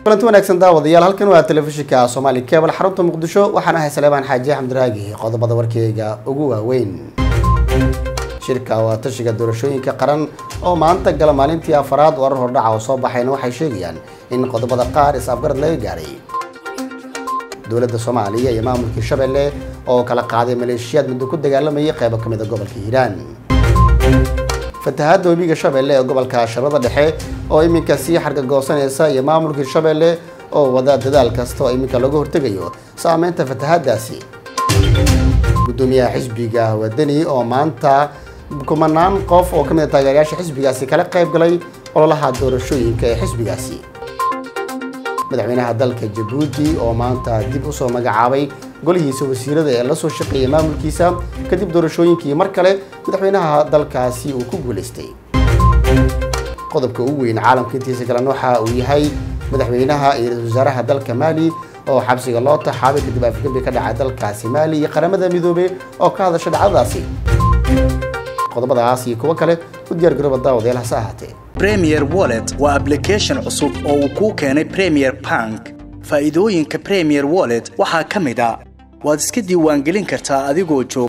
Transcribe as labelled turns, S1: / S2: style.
S1: kulanti wanaagsan daawadayaal halkan waa telefishinka soomaali kebal xarunta muqdisho waxaan ahay saleebaan xaaji xamdiraagi qodobada warkeyga ugu waaweyn shirka waa tashiga doorashooyinka qaran oo maanta gala maalintii afaraad warar hordhaca oo soo baxayna waxay sheegayaan in qodobada qaar is-afgarad laga gaaray dowladda soomaaliya iyo maamulkii shabeelle oo kala qaaday maleeshiyaad muddo ku dagaalamayay qeybo ka mid a gobolka hiiraan fatahaadda webiga shabeelle ee gobolka shabeellada dhexe oo iminka sii xargagoosanaysa iyo maamulkii shabeelle oo wada dadaal kasta oo iminka laga hortegayo saameynta fatahaaddaasi gudoomiyaha xisbiga wadani oo maanta kumanaan qof oo kamid a taageerayaasha xisbigaasi kala qayb galay ololaha doorashooyinka ee xisbigaasi madaxweynaha dalka jabuuti oo maanta dib usoo magacaabay golihiisa wasiirada ee lasoo shaqeeyay maamulkiisa kadib doorashooyinkii mar kale madaxweynaha dalkaasi uu ku guulaystay qodobka ugu weyn caalamka intiisa kalena waxa uu yahay madaxweynaha iyo ra-isul wasaaraha dalka maali oo xabsiga loo taxaabay kadib afgembi ka dhacay dalkaasi maali iyo qaramada midoobey oo ka hadasha dhacdadaasi qodobadaas iyo kuwo kale u diyaar garooba daawadayaal hase ahaatee
S2: premier wallet waa application cusub oo uu kuu keenay premier bank faa'iidooyinka premier wallet waxaa ka mid a waad iska diiwaangelin kartaa adigoo jooga